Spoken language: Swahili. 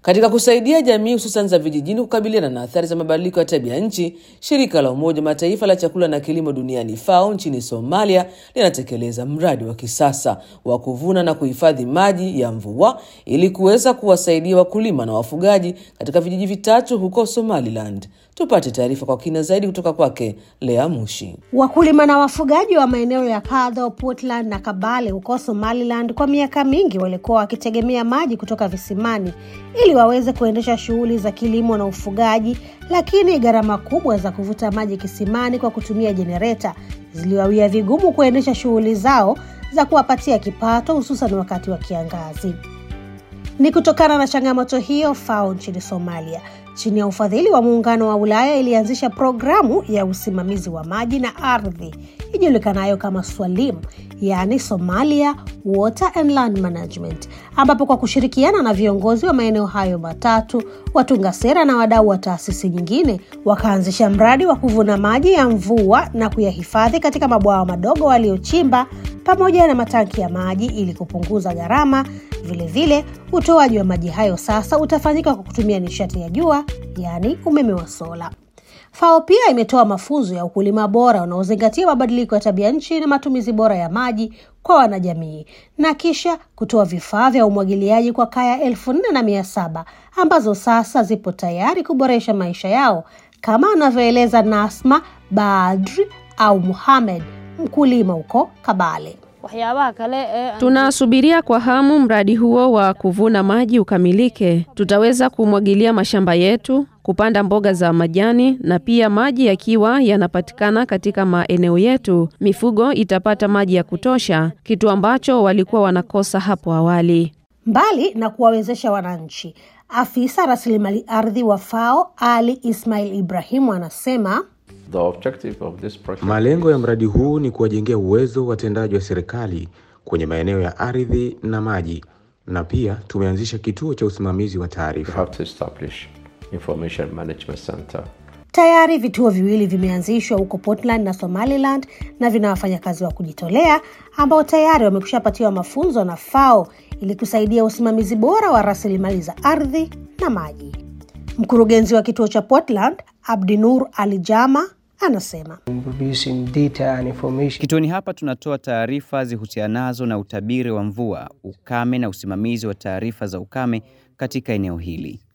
Katika kusaidia jamii hususan za vijijini kukabiliana na athari za mabadiliko ya tabia nchi, shirika la Umoja Mataifa la chakula na kilimo duniani FAO nchini Somalia linatekeleza mradi wa kisasa wa kuvuna na kuhifadhi maji ya mvua ili kuweza kuwasaidia wakulima na wafugaji katika vijiji vitatu huko Somaliland. Tupate taarifa kwa kina zaidi kutoka kwake Lea Mushi. Wakulima na wafugaji wa maeneo ya Kadho, Puntland na Kabale huko Somaliland kwa miaka mingi walikuwa wakitegemea maji kutoka visimani ili waweze kuendesha shughuli za kilimo na ufugaji, lakini gharama kubwa za kuvuta maji kisimani kwa kutumia jenereta ziliwawia vigumu kuendesha shughuli zao za kuwapatia kipato, hususan wakati wa kiangazi. Ni kutokana na changamoto hiyo, FAO nchini Somalia chini ya ufadhili wa Muungano wa Ulaya ilianzisha programu ya usimamizi wa maji na ardhi ijulikanayo kama SWALIM, yaani Somalia Water and Land Management, ambapo kwa kushirikiana na viongozi wa maeneo hayo matatu, watunga sera na wadau wa taasisi nyingine, wakaanzisha mradi wa kuvuna maji ya mvua na kuyahifadhi katika mabwawa madogo waliochimba pamoja na matanki ya maji ili kupunguza gharama. Vilevile, utoaji wa maji hayo sasa utafanyika kwa kutumia nishati ya jua, yaani umeme wa sola. FAO pia imetoa mafunzo ya ukulima bora unaozingatia mabadiliko ya tabia nchi na matumizi bora ya maji kwa wanajamii na kisha kutoa vifaa vya umwagiliaji kwa kaya elfu nne na mia saba ambazo sasa zipo tayari kuboresha maisha yao kama anavyoeleza Nasma Badri au Muhamed, mkulima huko Kabale. Tunasubiria kwa hamu mradi huo wa kuvuna maji ukamilike. Tutaweza kumwagilia mashamba yetu, kupanda mboga za majani, na pia maji yakiwa yanapatikana katika maeneo yetu, mifugo itapata maji ya kutosha, kitu ambacho walikuwa wanakosa hapo awali. Mbali na kuwawezesha wananchi, afisa rasilimali ardhi wa FAO Ali Ismail Ibrahimu anasema The objective of this project Malengo ya mradi huu ni kuwajengea uwezo watendaji wa serikali kwenye maeneo ya ardhi na maji, na pia tumeanzisha kituo cha usimamizi wa we taarifa. have to establish information management center. Tayari vituo viwili vimeanzishwa huko Puntland na Somaliland na vina wafanyakazi wa kujitolea ambao tayari wamekushapatiwa mafunzo na FAO ili kusaidia usimamizi bora wa rasilimali za ardhi na maji. Mkurugenzi wa kituo cha Puntland Abdinur Alijama anasema producing data and information. Kituoni hapa tunatoa taarifa zihusianazo na utabiri wa mvua, ukame na usimamizi wa taarifa za ukame katika eneo hili.